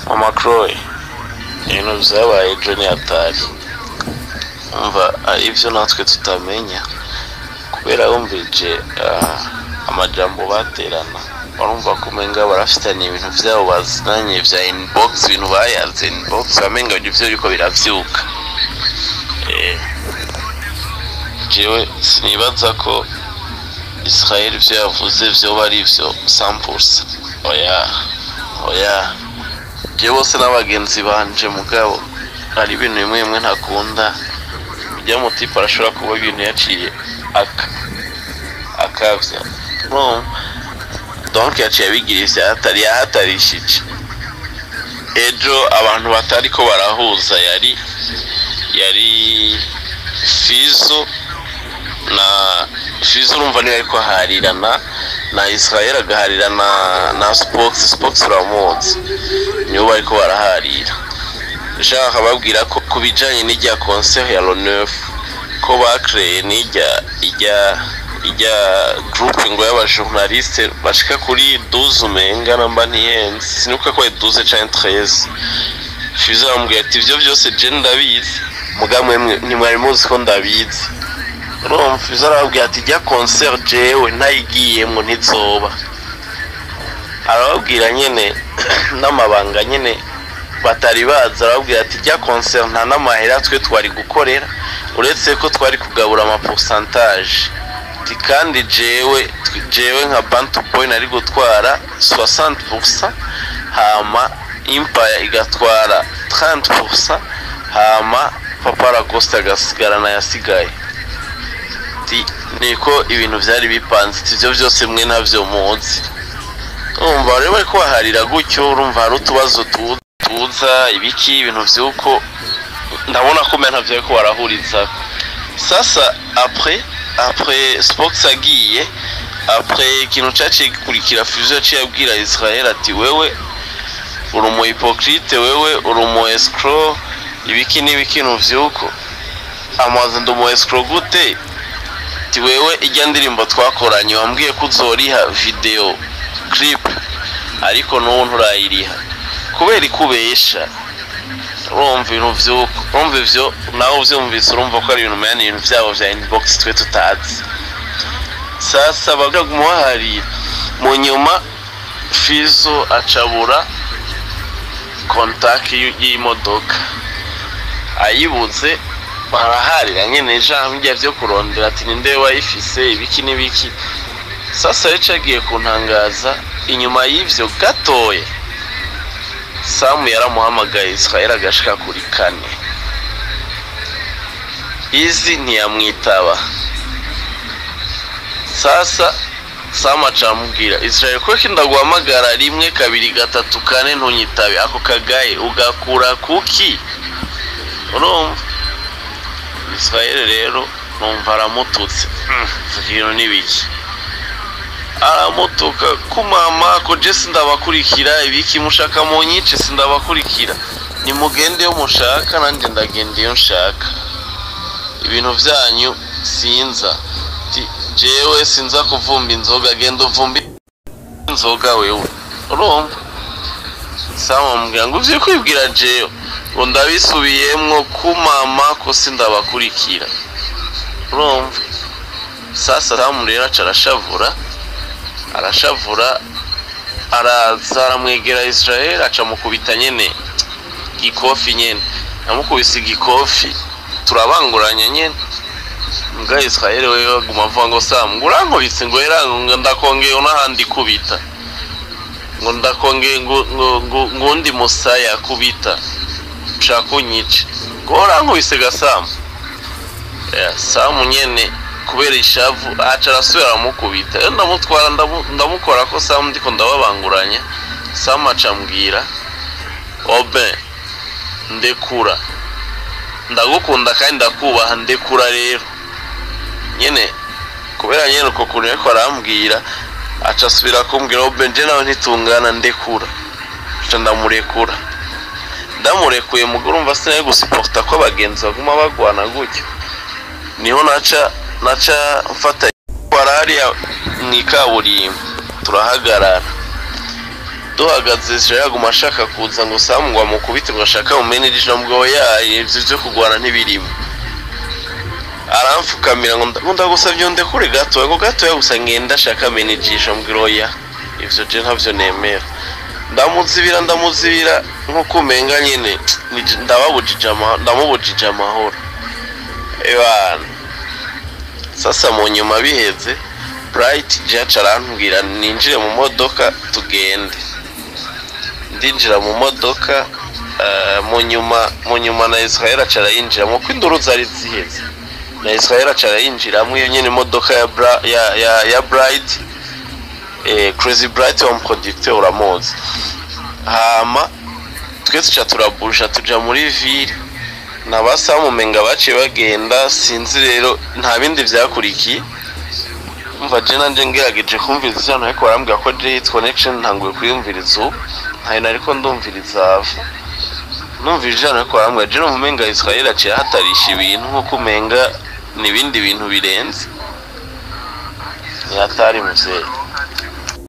mama croy ibintu vyabaye ejo ni hatari umva hari ivyo natwe tutamenya kubera wumvije ah, amajambo baterana barumva kumenga barafitanye ibintu vyabo bazinanye vya inbox ibintu bayaze inbox bamenga ivyo biriko biravyuka Eh, jewe sinibaza ko israel ivyo yavuze vyoba ari vyo sampusa oya oya je bose n'abagenzi banje mugabo hari ibintu bimwe bimwe ntakunda ujya mutipe arashobora kuba ibintu yaciye aka akavya no donc yaciye abigira ivyahatari yahatarishije ejo abantu batariko barahuza yari yari fizo na fizo urumva niwe ariko aharirana na israel agaharira na na spox spox uramuzi nibo bariko baraharira nshaka babwira ko ku bijanye n'irya concert ya loneuf ko bakreye n'irya irya irya groupe ngo y'abajournaliste bashika kuri 12 umenga namba ntihenze sinuka ko ari 12 canke 13 fizo aramubwira ati ivyo vyose je ndabizi mugamwe ntimwari muzi ko ndabizi urumva fizo arababwira ati ijya concert jewe ntayigiyemwo ntizoba arababwira nyene n'amabanga nyene batari bazi arababwira ati ijya concert nta n'amahera twe twari gukorera uretse ko twari kugabura amaporsantage ati kandi jewe jewe nka bantu boy nari gutwara 60% hama impaya igatwara 30% hama papa lacoste agasigarana yasigaye ati niko ibintu byari bipanze ati ibyo byose mwe ntabyo muzi urumva rero bari kubaharira gutyo urumva hari utubazo tu- tuza ibiki ibintu by'uko ndabona ko mbere ntabyo ariko barahuriza sasa apres apres spox agiye apres ikintu cyaciye gikurikira fusion yaciye abwira israel ati wewe uri umu hypocrite wewe uri umu escrow ibiki n'ibiki vyuko amaze ndi umu escrow gute ati wewe ijya ndirimbo twakoranye wambwiye ko uzoriha video clip ariko n'ubu nturayiriha kubera ikubesha urumva ibintu vyuko urumva ivyo nawe uvyumvise urumva ko ari ibintu menya ni ibintu vyabo vya inbox twe tutazi sasa baja kumuharira mu nyuma fizo acabura kontaki y'imodoka ayibuze baraharira nyene ijambo vyo kurondera ati ninde wayifise ibiki n'ibiki sasa rero agiye kuntangaza inyuma y'ivyo gatoya samu yaramuhamagaye israel agashika kuri kane izi ntiyamwitaba sasa samu acamubwira israel kuko ndaguhamagara rimwe kabiri gatatu kane ntunyitabe ako kagaye ugakura kuki urumva israel rero numva aramututse ibintu n'ibiki aramutuka kumama ko je sindabakurikira ibiki mushaka mu nyice sindabakurikira nimugende yo mushaka nanjye ndagenda iyo nshaka ibintu vyanyu sinza Ti, jewe sinza kuvumba inzoga genda uvumba inzoga wewe urumva sama mubwira ngo uvye kwibwira jewe ngo ndabisubiyemwo kumama ko sindabakurikira urumva sasa samu rero aca arashavura arashavura araza aramwegera israel aca mukubita nyene gikofi nyene amukubise igikofi turabanguranya nyene mbwa israel wewe aguma avuga ngo samu ngo urankubise ngo era ngo ndakongeye n'ahandi kubita ngo ndakongeye ngo ngo- ngo- ngo undi musaya kubita ushaka kunyica ngo urankubise gasamu Ya, samu nyene kubera ishavu aca arasubira aramukubita rero ndamutwara ndamu- ndamukora ko samu ndiko ndababanguranya samu aca ambwira obe ndekura ndagukunda kandi ndakubaha ndekura rero nyene kubera nyene uko kuntu ariko arambwira aca asubira kumbwira obe nje nawe ntitungana ndekura aca ndamurekura ndamurekuye mugore umva sinari gusiporta ko abagenzi baguma bagwana gutyo niho naca naca mfata hariya mu ikaburimbo turahagarara duhagaze Israel aguma ashaka kuza ngo Sam ngo amukubite ngo ashaka mumenye ijambo yaye ivyo vyo kurwana ntibirimo aramfukamira ngo nda- ngo ndagusavye ndekure gato ngo gato gusa ngenda ashaka menejisha mbwira oya ivyo je ntavyo nemera ndamuzibira ndamuzibira nk'uko umenga nyene ni- ndababujije ama- ndamubujije amahoro ebana sasa mu nyuma biheze bright jack arambwira ninjire mu modoka tugende ndinjira mu modoka eh, mu nyuma mu nyuma na israel aca arayinjiramo ko induru zari ziheze na israel aca arayinjiramo iyo nyene imodoka ya, Bra- ya, ya, ya bright eh, crazy bright wa muproducteur uramuzi hama twese tuca turabusha tuja muri ville nabasamumenga baciye bagenda sinzi rero nta bindi vyakurikiye umva je nanje ngerageje kumviriza ijana ariko barambwira ko je hit connection ntanguye kuyumviriza ubu ntayo nariko ndumviriza ava numvira ijana ariko barambwira je numva umenga israel aciye ahatarisha ibintu nkuko umenga n'ibindi bintu birenze yatari muvyeyi